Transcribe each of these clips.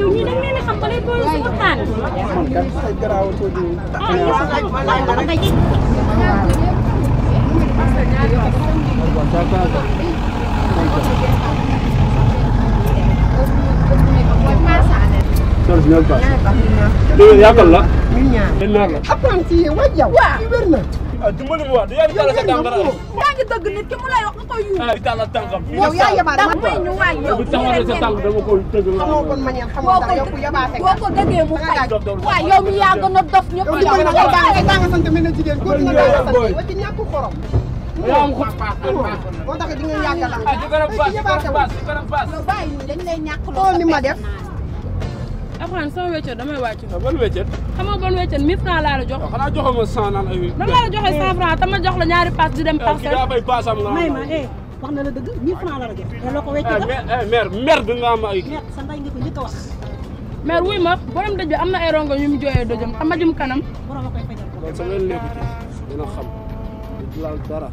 yow ñii dañ leen a xam ba lay boole si waxtaan. man kat ay garaawatoo di ah yow xam nga nga ji. soxna si ñoom paas léegi yaakaar la den naar la apprenti yi waay yow. waaw wér na. ah dimbali ma waa da yaa ngi tàllal sa tànk dara yaa ngi dëgg nit ki mu lay wax nga koy yuuxu. ah di tàllal tànkam yow yaa yabaate ndax man may ñu waay yow. bu taxawee sa tànk dama ko tëgg nga xamoo kon manière xamoo dara yow ku yabaate boo ko dëggee mu fay. waaw yow mi yaa gën a dof ñëpp. yow dimbali ma ngay daa ngay daa nga sant mel na jigéen góor nga daa nga sant wa ci ñàkk xorom. yaa am xut moo tax di nga yàggalam. ah ci kanam paas ci kanam paas ci kanam paas yow bàyyi ñu dañ lay ñàkk xool ni ma def. Alxuraan sama wéccet damay wàcc ah ban weccet xam nga bon wéccet 1000 francs laa la jox xanaa joxo ma cent naan ay nan laa la joxee 100 francs te ma jox la ñaari pass di dem ah kii parcelle daa bay paasam nga may ma eh wax na la dëgg 1000 francs la la jox te loo ko wecc eh la mais eh mère merde nga am ay merde sa ndey nga ko njëkk a wax mais wuy ma borom dëj bi am na ay rongo yu mu jooyee dëjëm xam ma jëm kanam borom a koy fajal ko loolu sa leen nekku ci dina xam du laal dara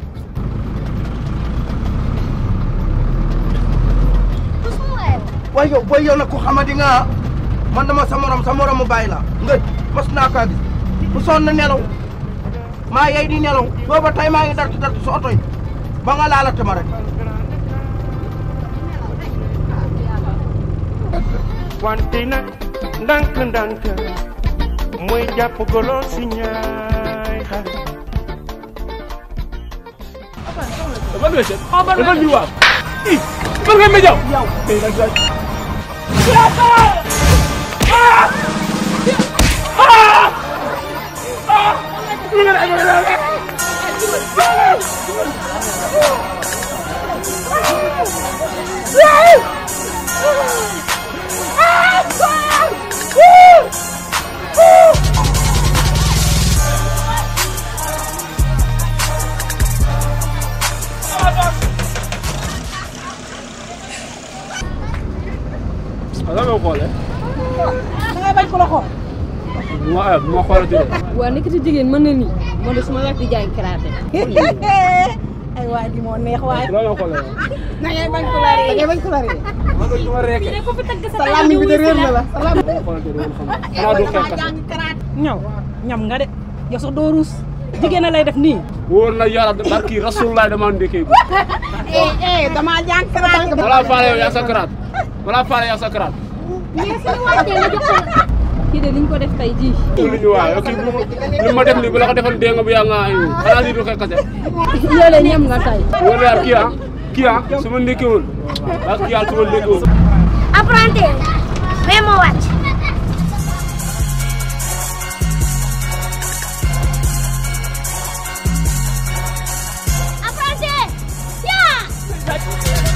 waaye yow booy yow nag ku xamadi nga man dama sa morom sa morom mu bàyyi la ngëj mas naa kaa gis bu sonn na nelaw maa yey di nelaw booba tey maa ngi dartu dartu sa oto yi ba nga laalate ma rek wante nag ndànk ndànk mooy jàpp golo si ñaay xar ban weccet dafa ñu waaw i ban ngay ma jaw yow tey nag daal ah lan nga xoolee da ngay bañ ko la xool bu ma bu ma xoolee tey waa nekk ci jigéen mën na nii moo de suma wet di jaay karaate ay waa ji moo neex waay lan nga xoolee da ngay bañ ku la ree. da ngay bañ ku la ree. man de su ma reekee ko fi tëgg sa sa làmmiñ bi de réer na la sa làmmiñ. bu ma xoolee tey dama xam xanaa du xeex kase ñaw ñam nga de yow sax doo ruus jigéen a lay def nii wóor na yàlla barki rasulullah dama ndékkee bu eh eh damaa jàng karaat. wala faale yow yaa sa karaat wala faale yaa sa karaat mais suñu wàccee nga jox ko kii de liñ ko def tey jii lu ñu waaw yow kii bu ma li ma def nii bu la ko defoon dee nga bu yaa nga ay xanaa lii du xeex kase yow de ñam nga tey wóor na yàlla kii ah kii ah su ma ndékkeewul ak kii ah su ma ndékkeewul apprenti mais moo wàcc apprenti yaa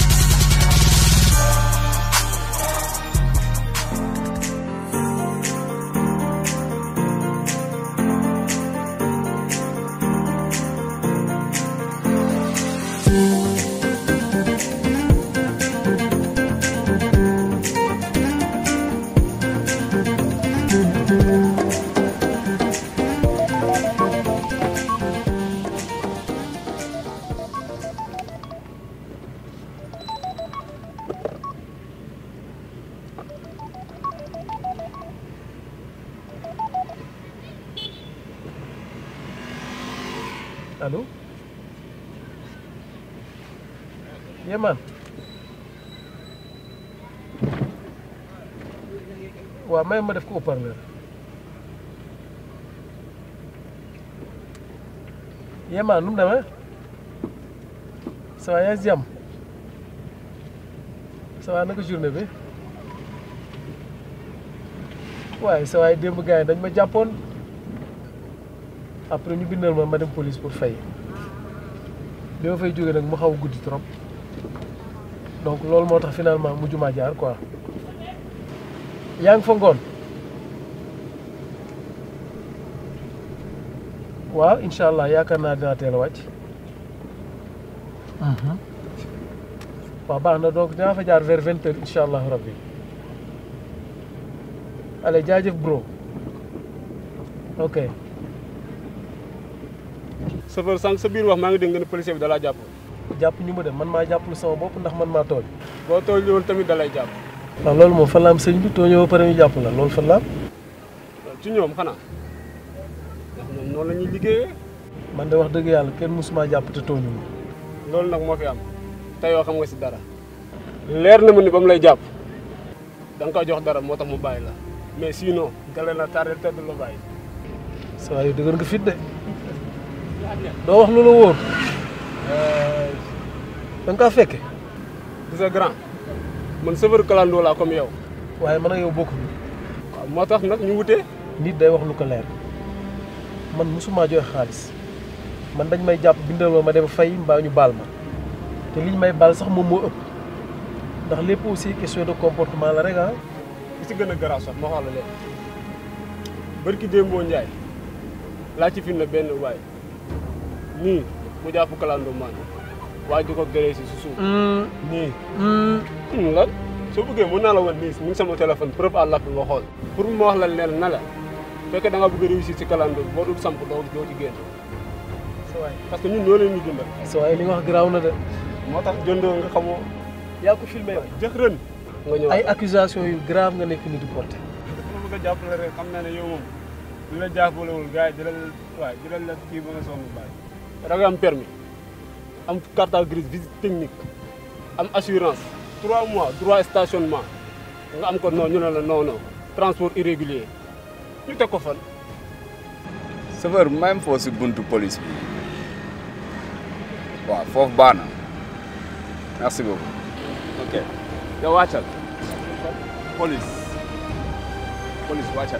allo Yéman waaw may ma def ko haut-parleur Yéman nu mu demee ça va yaa ngi si jàmm ça va naka journée bi waaye sa waay démb gars yi dañ ma jàppoon après ñu bindal ma ma dem police pour fay bi ma fay jógee nag mu xaw a guddi trop donc loolu moo tax finalement mujj maa jaar quoi yaa ngi fa ngoon waaw incha allah yaakaar naa dinaa teel a wàcc waaw baax na donc dinaa fa jaar vers vingt heures incha allahu rabbi allez jaajëf bro ok chauffeur sànq sa biir wax maa ngi dégg nga ne policier bi dalaa jàpp jàpp ñu ma dem man maa jàpplu sama bopp ndax man maa tooñ boo tooñ woon tamit dalay jàpp waaw loolu moom fan la am sëñ bi too ñëw ba pare ñu jàpp la loolu fan la am ci ñoom xanaa ndax ñoom noonu la ñuy liggéeyee man de wax dëgg yàlla kenn mësuma jàpp te tooñu ma loolu nag moo fi am te yoo xam nga si dara leer na ma ni ba mu lay jàpp da nga koy jox dara moo tax mu bàyyi la mais sinon gale na tardé te du la bàyyi sa waay yow dëgër nga fit de doo wax lu la wóor da nga kaa fekke gis nga grand man chauffeur kalandoo laa comme yow waaye man ak yow bokkuñu waaw moo tax nag ñu wutee nit day wax lu ko leer man mësuma joxe xaalis man dañ may jàpp bindal ma ma dem fay mbaa ñu baal ma te liñ may baal sax moom moo ëpp ndax lépp aussi question de comportement la rek ah li si gën a garaaw sax ma wax la leen barki démboo Njaay laa ci film benn waay nii mu jàpp kalandoo maan waaye di ko gëree si su suuf nii lan soo bëggee mën naa la wan nii mu ngi sama téléphone preuve à l'appui nga xool pour ma wax la leen na la fekkee da nga bëgg a réussir si kalandoo boo dul samp doo doo ci génn sa waay parce que ñun ñoo leen ñu dundal sa waay li nga wax garaaw na de moo tax jëndoo nga xamoo yaa ko filmé yow jëx ren nga ñëw ay accusation yu grave nga nekk ni di porté ma bëgg a jàppale rek xam naa ne yow moom li la jàppalewul gars yi di la waaye di la kii ba nga sonn bàyyi da nga am permis am carte grise visite technique am assurance trois mois droit stationnement nga am ko non ñu ne la non non transport irrégulier ñu teg ko fan chauffeur même foo si buntu police bi waaw foofu baax na merci beaucoup ok yow wàccal police police wàccal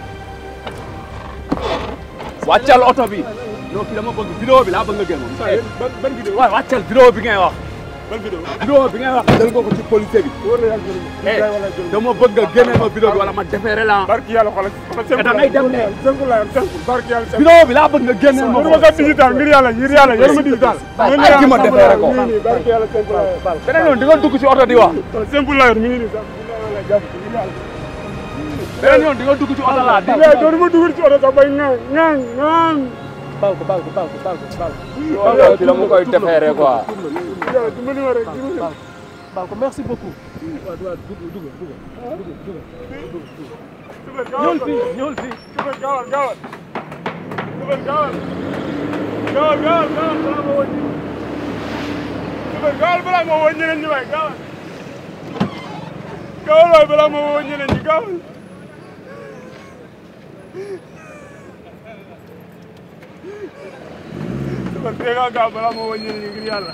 wàccal oto bi non kii dama bëgg vidéo bi laa bëgg nga génn moom ban ban vidéo waaw wàccal vidéo bi ngay wax ban vidéo vidéo bi ngay wax jël nga ko ci police bi eh dama bëgg nga génne ma vidéo bi wala ma defeere la barki yàlla xoolal da ngay dem ne simple la simple barki yàlla simple vidéo bi laa bëgg nga génne ma yoruma ko digital ngir yàlla ngir yàlla yoruma digital ay ki ma defeere ko nii nii barki yàlla simple la beneen yoon di nga dugg ci oto di wax simple la yor mi ngi nii sax beneen yoon di nga dugg ci oto laa di mais doo ma dugal ci oto sax bay ngaan ngaan ngaan baal ko baal ko baal ko baal ko baal ko ci dama koy defeere quoi yàlla dimbali ma rek dimbali ma baal ko merci beaucoup waaw waaw dugg dugg dugg dugg dugg ñëwal fii ñëwal fii Super gaawal gaawal Super gaawal gaawal gaawal gaawal balaa ma wëññi Super gaawal balaa ma wëññi leen ñi waay gaawal gaawal waay balaa ma wëññi leen ñi gaawal Super tee nga gaaw balaa ma wëññi leen ñi ngir yàlla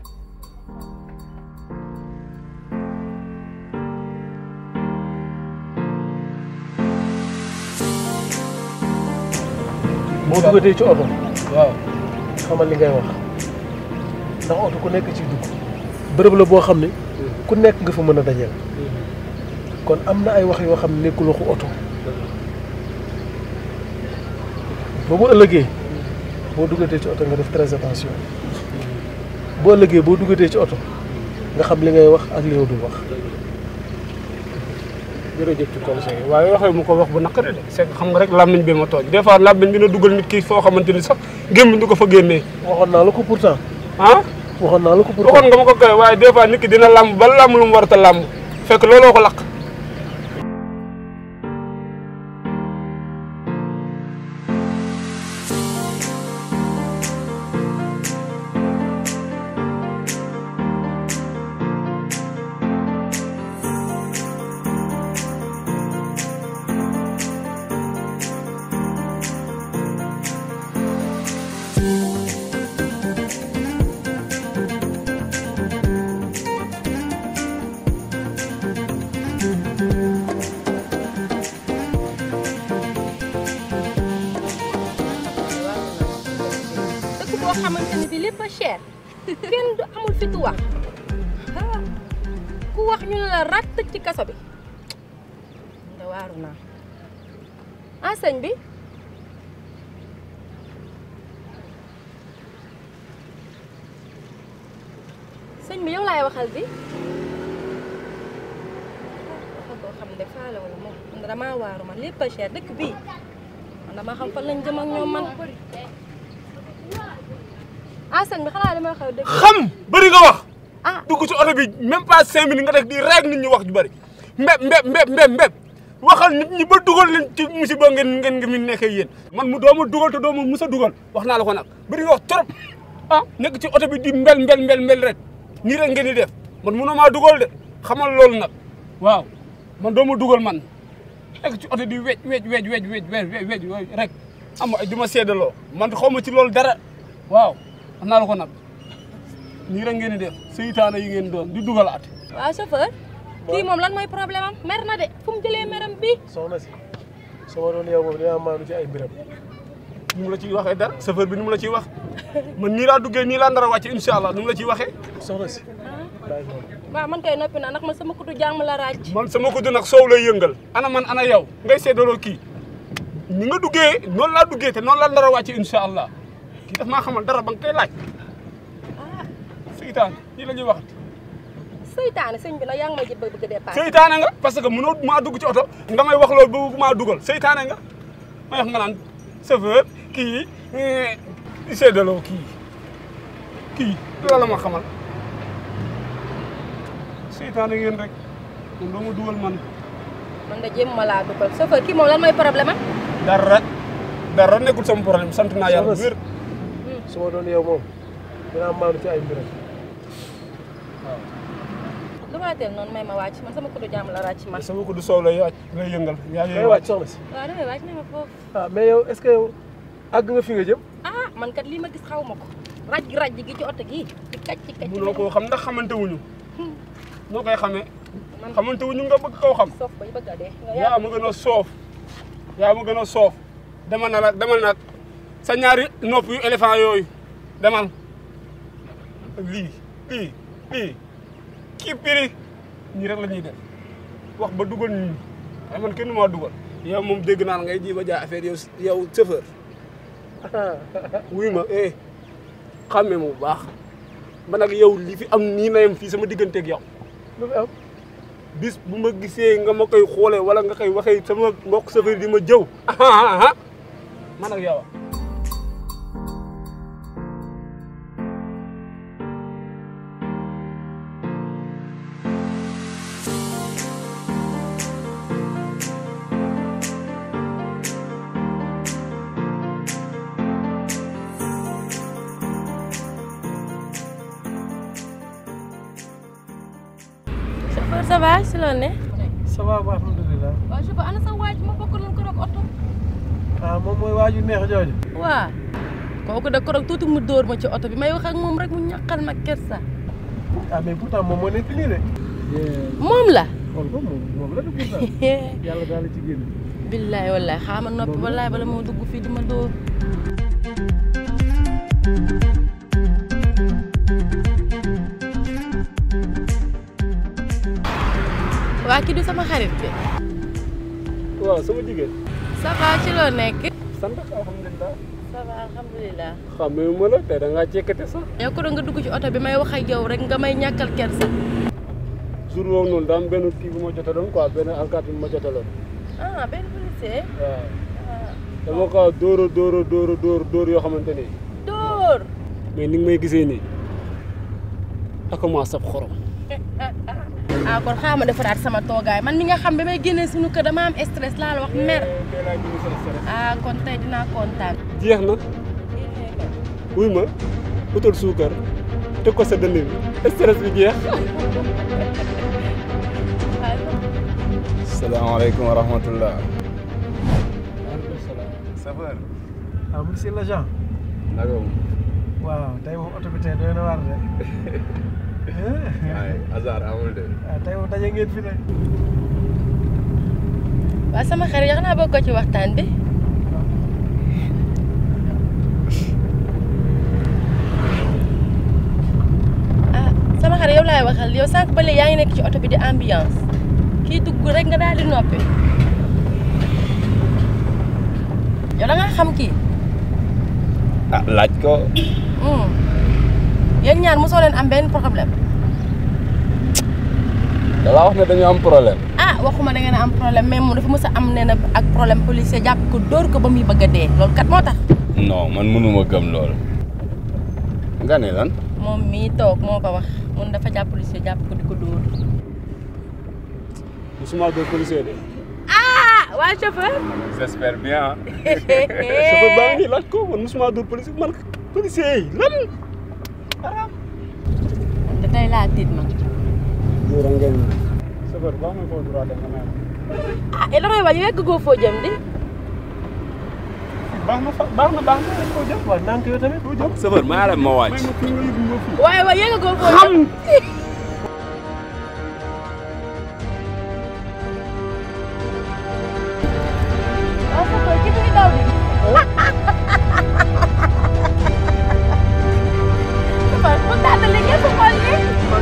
boo duggatee ci oto waaw xamal li ngay wax ndax oto ku nekk ci dugg bërëb la boo xam ne ku nekk nga fa mën a dajeel kon am na ay wax yoo xam ne nekkul waxu oto ba bu ëllëgee boo duggatee ci oto nga def très attention boo ëllëgee boo duggatee ci oto nga xam li ngay wax ak li nga dul wax jërëjëf ci conseil waaye waxee mu ko wax bu naqari de c'est que xam nga rek làmmiñ bi ma tooj des fois làmmiñ bi na dugal nit ki foo xamante ni sax gémmiñ du ko fa génnee waxoon naa la ko pourtant ah waxoon naa la ko pourtant waxoon nga ma ko kay waaye des fois nit ki dina làmb ba làmb lu mu warata làmb fekk looloo ko lakk dëkk boo xamante ni bi lépp a cher kenn du amul fitu wax ah, ku wax ñu ne la rat tëj ci kaso bi nga waaru naa ah sëñ bi sëñ bi yow laay waxal bi waxal koo xam ne faale wala moom man damaa waaru man lépp a cher dëkk bii man dama xam fan lañ jëm ak ñoom man ah sëñ bi xanaa li may xew dëgg xam bëri nga wax ah dugg ci oto bi même pas cinq minutes nga def di rek nit ñi wax ju bëri mbeb mbeb mbeb mbeb mbeb waxal nit ñi ba dugal leen ci musiba ngeen ngeen ngi mi nekkee yéen man mu dooma dugal te dooma mus a dugal wax naa la ko nag bëri nga wax trop ah nekk ci oto bi di mbel mbel mbel mbel rek nii rek ngeen di def man mënoo maa dugal de xamal loolu nag waaw man dooma dugal man nekk ci oto di wej wej wej wej wej wej wej rek am ay du ma seedaloo man xaw ma ci loolu dara waaw wax naa la ko nag nii rek ngeen di def seytaane yi ngeen doon di dugalaat waaw chauffeur kii moom lan mooy problème am mer na de fu mu jëlee meram bi soxna si su ma doon yow moom dinaa maanu ci ay mbiram nu mu la ciy waxee dara chauffeur bi nu mu la ciy wax man nii laa duggee nii laa nar a wàcce incha allah nu mu la ciy waxee soxna si bàyyi moom waaw man kay noppi na ndax man sama kutu jàmm la ràcc man sama ko du nag soow lay yëngal ana man ana yow ngay seedaloo kii ni nga duggee noonu laa duggee te noonu laa nar a wàcce incha allah kii daf maa xamal dara ba nga koy laaj seytaan nii la ñuy waxat seytaane sëñ bi nag yaa ngi may jëb bëgg a dépassé seytaane nga parce que mënoo maa dugg ci oto nga may wax loolu ba maa dugal seytaane nga may wax nga naan chauffeur kii di seedaloo kii kii loolu la ma xamal seytaane ngeen rek man doo ma dugal man man da jéem ma laa dugal chauffeur kii moom lan mooy problème am dara dara nekkul sama problème sant naa yàlla bu wér su ma doon yow moom dinaa maanu ci ay mbiram lu ma la teel noonu may ma wàcc man sama kutu jàmm la ràcc man sama ko du soow lay wàcc lay yëngal yaa ngay ngi wàcc soxna si waaw damay wàcc ne ma foofu ah mais yow est-ce que yow àgg nga fi nga jëm ah man kat lii ma gis xaw ma ko raj raj gi ci oto gi ci kaj ci kaj mënoo koo xam ndax xamante wuñu noo koy xamee xamante wuñu nga bëgg koo xam soof bay bëgg a dee nga yaa ma gën a soof yaa ma gën a soof demal na nag demal nag sa ñaari nopp yu éléphant yooyu demal lii lii lii kii piri ñii rek la ñuy def wax ba dugal ñii ay man kenn maa dugal yow moom dégg naa ngay ji ba jaay affaire yow yow chauffeur wuy ma eh xàmme ma bu baax man nag yow li fi am nii na yem fii sama digganteeg yow lu fi am bis bu ma gisee nga ma koy xoolee wala nga koy waxee sama mbokk chauffeur di ma jëw man ak yow chauffeur ça va si loolu ne ça va ba alhamdulilah waaw chauffeur ana sa waaj ma bokk nañ ko rek oto ah moom mooy waaju neex jooju waa kooku de korog tuuti mu dóor ma ci oto bi may wax ak moom rek mu ñaqal ma kersa ah mais pourtant moom moo nekk nii de moom la xool ko moom moom la de pourtant yàlla daal la ci génn billaay wallaay xaama noppi wallaay bala moo dugg fii di ma dóor waa kii du sama xarit bi waaw sama jigéen ça va ci loo nekk sant alhamdulilah ça va alhamdulilah xamee ma la te da ngaa cekkate sax yow ko doon nga dugg ci oto bi may wax ak yow rek nga may ñàkkal kersa jour boobu noonu daa am benn kii bu ma jotaloon quoi benn alkaati bu ma jotaloon ah benn policier waaw dama ko dóor a dóor a dóor a dóor dóor yoo xamante ni dóor mais ni nga may gisee nii ak ma sab xorom ah kon xaaral ma defaraat sama toogaay man mi nga xam ba may génnee suñu kër dama am stress laa la wax mer ah kon tey dinaa kontaan. jeex na wuy ma utal suukar teg ko sa dënn bi stress bi jeex salaamaaleykum wa rahmatullah. chauffeur. ah monsieur l'agent. naka moom. waaw tey moom oto bi tey doy na waar de. waaye hasard amul de. ah tey moom daje ngeen fi de. waaw sama xarit yax naa bokk ko ci waxtaan bi. ah sama xarit yow laay waxal yow sànq ba léegi yaa ngi nekk ci oto bi di ambiance kii dugg rek nga daal di noppi. yow da ngaa xam kii. ah laaj ko. yéen ñaar mosoo leen am benn problème. da laa wax ne dañu am problème. ah waxuma da ngeen a am problème mais moom dafa mës a am nee na ak problème policier jàpp ko dóor ko ba muy bëgg a dee loolu kat moo tax. non man mënuma gëm loolu. nga ne lan. moom mii toog moo ko wax mun dafa jàpp policier jàpp ko di ko dóor. du musuma dóor policier de. ah waa chauffeur. j'espère bien. chauffeur baa ngi nii laaj ko man musuma dóor policier man policier yi lan. te tey laa tiit man. Yoro ngeen chauffeur baa may foo droit nga may ah et damay wax yegg goo foo jëm di. baax na fa baax na baax na foo jëm. waaw ndànk yow tamit. foo jëm. chauffeur maa la ma wàcc. waaye waaye yegg goo foo jëm. waaw chauffeur ki mu ngi daw di. chauffeur mu tànn li ngeen ko xool nii.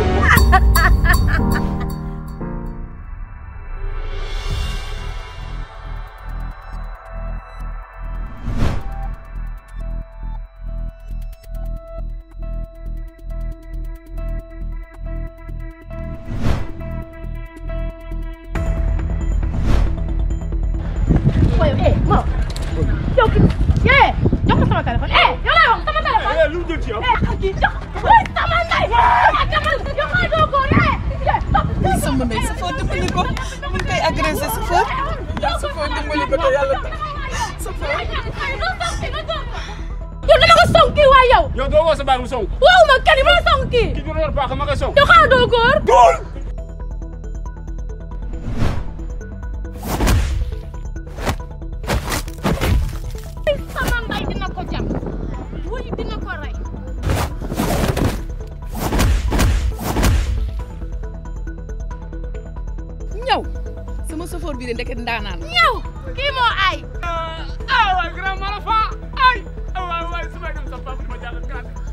waaye eh Mor yow ki eh jox ko sama téléphone eh yow laa wax sama téléphone. eh lu mu jël ci yow. eh kii jox ko sama ndey. ah demal yow maa doon góor eh. sama ndey sa foo dimbali ko mun koy agressé sa foo sa foo dimbali ko te yàlla tax sa foo yow dama ko song kii waa yow. yow doo woo sa baay mu song. waaw ma kenn ma song kii. ki ñu yor baax ma nga song. yow xanaa doo góor. góor. sama mbay dina ko jam wuy dina ko rey. ñëw sama safoor bi de ndeket ndaanaan ñëw kii moo ay. ah waay grand mala fa ay ah waay waay su may dem sa papa ma jàngal